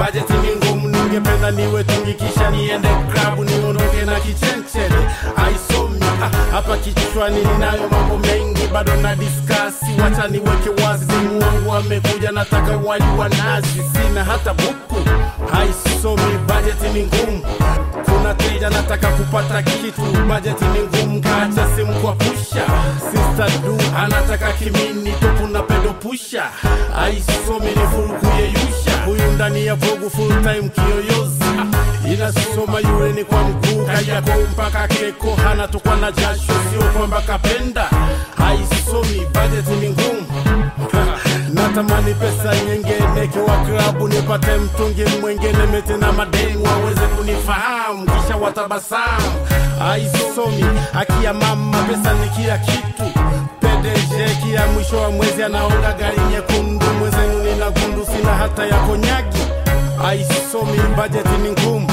bajeti ni ngumu ningependa niwe tungi kisha niende klabu niondoke na kichenchele aisomi Ah, hapa kichwani ninayo mambo mengi bado na diskasi wacha niweke wazi simu wangu amekuja nataka wali wa nazi sina hata buku haisomi bajeti ni ngumu kuna teja nataka kupata kitu bajeti ni ngumu kaacha simu kwa pusha sister du anataka kimini topu na pedo pusha aisomi ni furuku yeyusha huyu ndani ya vogu full time kiyoyozi inasoma yule ni kwa mguu kajako mpaka keko hana tukwa na jasho sio kwamba kapenda haisomi bajeti ni ngumu natamani pesa nyingine kiwa klabu nipate mtungi mwengine mete na mademu waweze kunifahamu kisha watabasamu aisomi akia mama pesa ni kila kitu pedeje kila mwisho wa mwezi anaonga gari nyekundu mwezenu nina gundu sina hata ya konyagi aisomi bajeti ni ngumu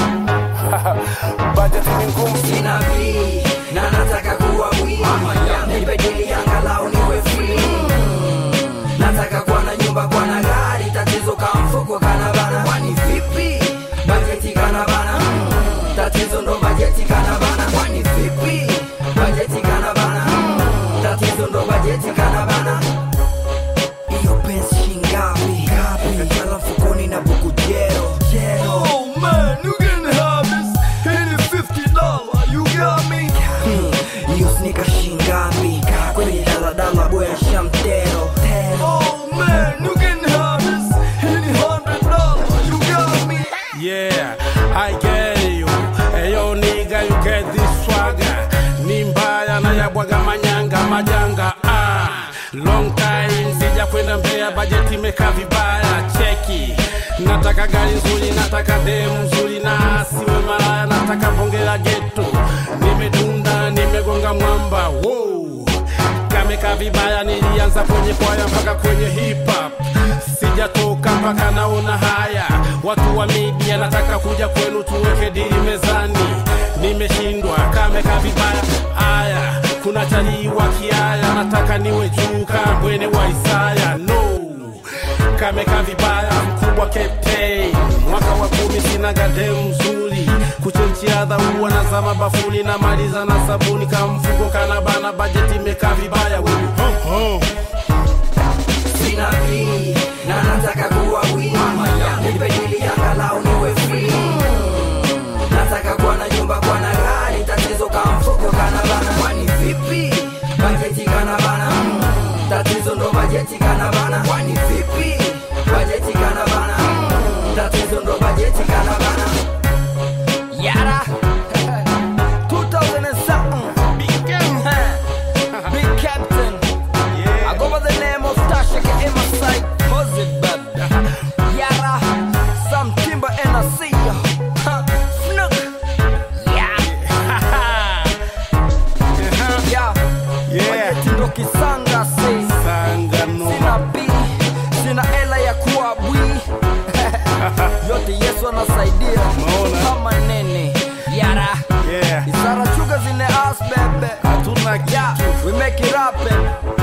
bajeti ni ngumu sina bii na nataka kuwa wii nipe dili angalau niwe free nataka kuwa na nyumba kuwa na gari tatizo ka mfuko kana bana kwani vipi bajeti kana bana tatizo ndo bajeti kana bana kwani vipi bajeti kana bana tatizo ndo bajeti kana bana iyo pensi shingapi kakala mfukoni na buku jero jero Oh man, you can have this. Hit it fifty dollar. You got me. hiyo snika shingapi kwenye daladala boya shamtero tero Oh man, you can have this. Hit it hundred dollar. You got me. Yeah, I get you. Hey, yo, nigga, you get this swagger. Ni mbaya na yabwaga manyanga majanga. Ah, long time sija kwenda Mbeya, bajeti imekaa vibaya. Cheki, nataka gari nzuri, nataka demu nzuri na siwe malaya, nataka bonge la geto. Nimedunda, nimegonga mwamba. Wow kameka vibaya, nilianza kwenye kwaya mpaka kwenye hip hop, sijatoka mpaka naona haya. Watu wa media nataka kuja kwenu tuweke dili mezani, nimeshindwa kameka vibaya. Aya, kuna talii wa kiaya, nataka niwe juu kambwene wa Isaya. No, kameka vibaya, mkubwa captain, mwaka wa kumi sina gademu mzuri kuchenchiadha huwa nazama bafuni na maliza na sabuni kamfuko kana bana bajeti imekaa vibaya wewe. Ho, ho. sina bii na nataka kuwa wii nipe dili angalau niwe free nataka kuwa na nyumba kuwa na gari tatizo ka mfuko kana bana kwani vipi bajeti kana bana tatizo ndo bajeti kana bana kwani vipi bajeti kana bana tatizo ndo bajeti kana bana yara 2000 and something big big captain I go by the name of Tasha in my sight. Moses Bab. Yara. Some timber and I see ya. Huh. Snook. Yeah. Yeah. Yeah. Bajeti ndo kisanga say. Sanga noma. Sina B. Sina ela ya kuwa bwi. Yote Yesu anasaidia. Umeona? Kama nene. Yara. Yeah. Isara chuga zine ass bebe. Hatuna Yeah. kitu. We make it happen.